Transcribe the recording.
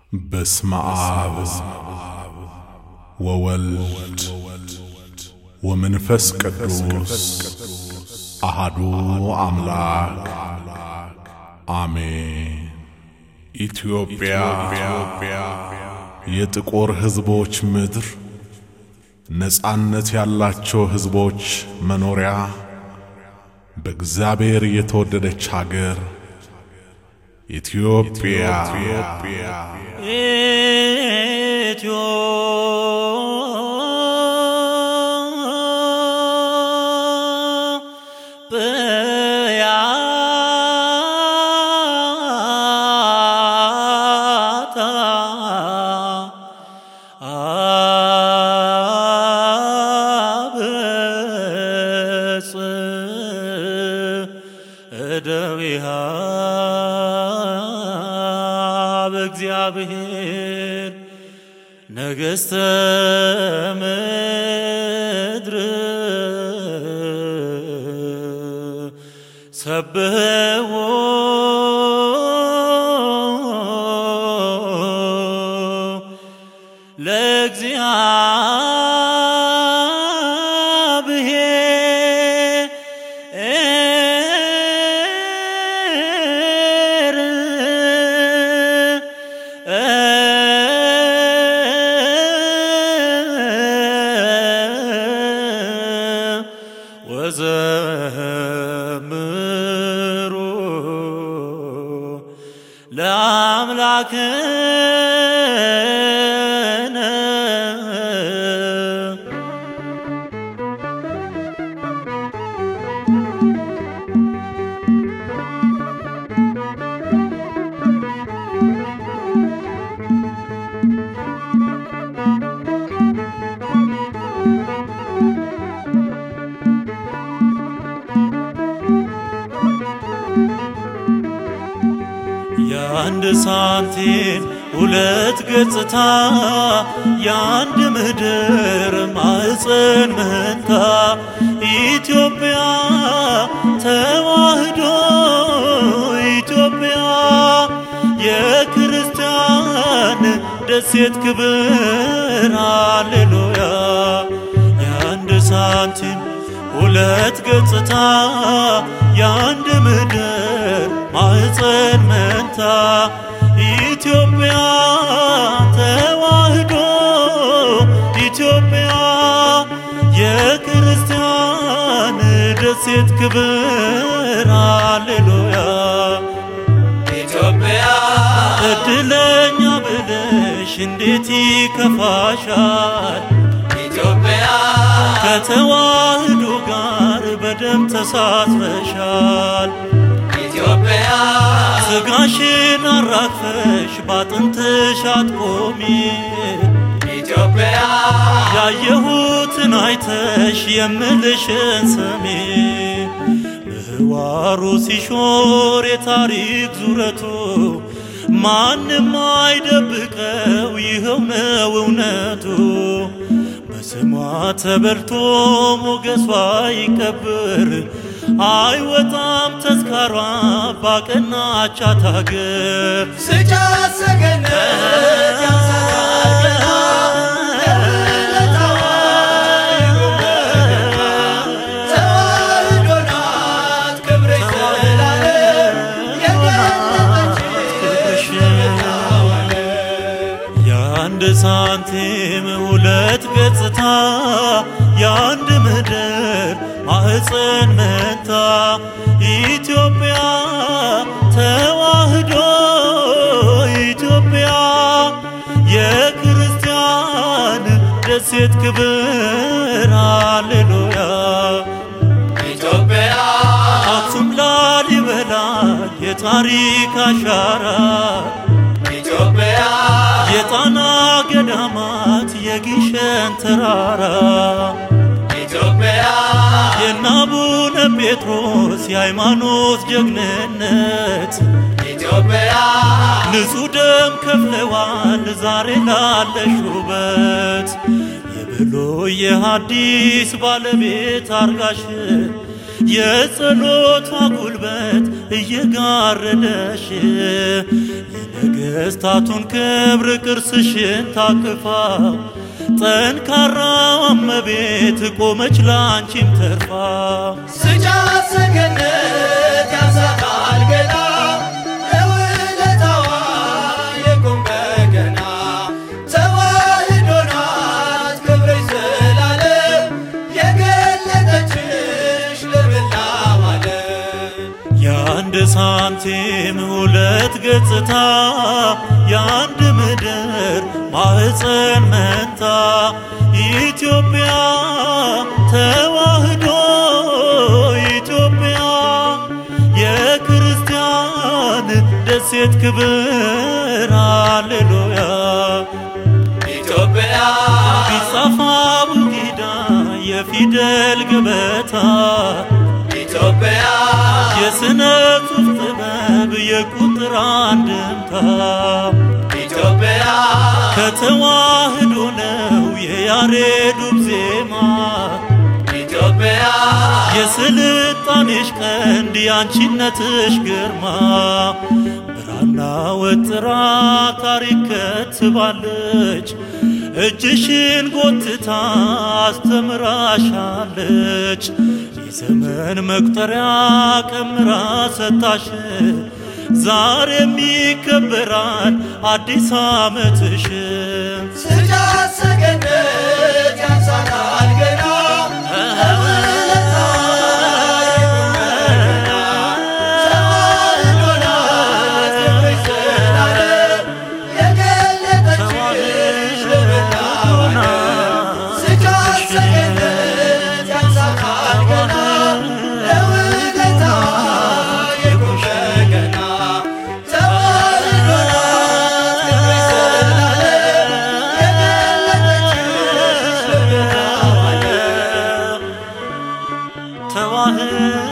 በስመ አብ ወወልድ ወመንፈስ ቅዱስ አሃዱ አምላክ አሜን። ኢትዮጵያ የጥቁር ሕዝቦች ምድር፣ ነጻነት ያላቸው ሕዝቦች መኖሪያ፣ በእግዚአብሔር የተወደደች አገር ኢትዮጵያ ኢትዮጵያ አብጽ እደዊሃ በእግዚአብሔር ነገሥተ ምድር ሰብሕዎ ወዘምሩ ለአምላክነ የአንድ ሳንቲም ሁለት ገጽታ የአንድ ምድር ማዕፀን መንታ ኢትዮጵያ ተዋህዶ ኢትዮጵያ የክርስቲያን ደሴት ክብር ሃሌሉያ የአንድ ሳንቲም ሁለት ገጽታ የአንድ ምድር ማዕፀን መንታ ኢትዮጵያ ተዋህዶ ኢትዮጵያ የክርስቲያን ደሴት ክብር ሃሌሉያ ኢትዮጵያ እድለኛ ብለሽ እንዴት ይከፋሻል ኢትዮጵያ ከተዋህዶ ጋር በደም ተሳስረሻል ኢትዮጵያ ስጋሽን አራግፈሽ ባጥንትሽ አትቆሚ ኢትዮጵያ ያየሁትን አይተሽ የምልሽን ስሚ ምህዋሩ ሲሾር የታሪክ ዙረቱ ማንም አይደብቀው ይኸው ነው እውነቱ በስሟ ተበልቶ ሞገሷ ይከብር አይወጣም ተዝካሯ ባቀናቻት አገር ስጫ ሰገነት ያንሰራልና ለውለታዋ ይጎበኛል። ተዋህዶ ናት ክብርሽ ዘላለም የገለጠች የአንድ ሳንቲም ሁለት ገጽታ የአንድ ምድር ማዕፀን መንታ ኢትዮጵያ ተዋህዶ ኢትዮጵያ የክርስቲያን ደሴት ክብር ሃሌሉያ ኢትዮጵያ አክሱም ላሊበላ የታሪክ አሻራ ኢትዮጵያ የጣና ገዳማት የጊሸን ተራራ ኢትዮጵያ የናቡነ ጴጥሮስ የሃይማኖት ጀግንነት ኢትዮጵያ ንጹሕ ደም ከፍለዋል ዛሬ ላለሽ ውበት የብሉይ የሐዲስ ባለቤት አርጋሽ የጸሎቷ ጉልበት እየጋረደሽ የነገሥታቱን ክብር ቅርስሽን ታቅፋ ጠንካራዋ እመቤት ቆመች ላንቺም ተርፋ ስጫት ሰገነት ያንሳታል ገና ለውለታዋ የቁም በገና ተዋሕዶ ናት ክብርሽ ዘላለም የገለጠችሽ ለመላው ዓለም የአንድ ሳንቲም ሁለት ገጽታ የአንድ ምድር ማህፀን መንታ ኢትዮጵያ ተዋሕዶ ኢትዮጵያ የክርስቲያን ደሴት ክብር ሃሌሉያ ኢትዮጵያ ቢጻፋ ቡጊዳ የፊደል ገበታ ኢትዮጵያ የስነ ጽሑፍ ጥበብ የቁጥር አንድምታ ኢትዮጵያ ከተዋህዶ ነው የያሬዱብ ዜማ ኢትዮጵያ የስልጣኔሽ ቀንድ የአንቺነትሽ ግርማ ብራና ወጥራ ታሪክ ከትባለች እጅሽን ጎትታ አስተምራሻለች የዘመን መቁጠሪያ ቀምራ ሰጣሽ ዛሬም ይከበራል አዲስ ዓመትሽ ስጫት ሰገነት ያንሳታል ገና ተዋህዶ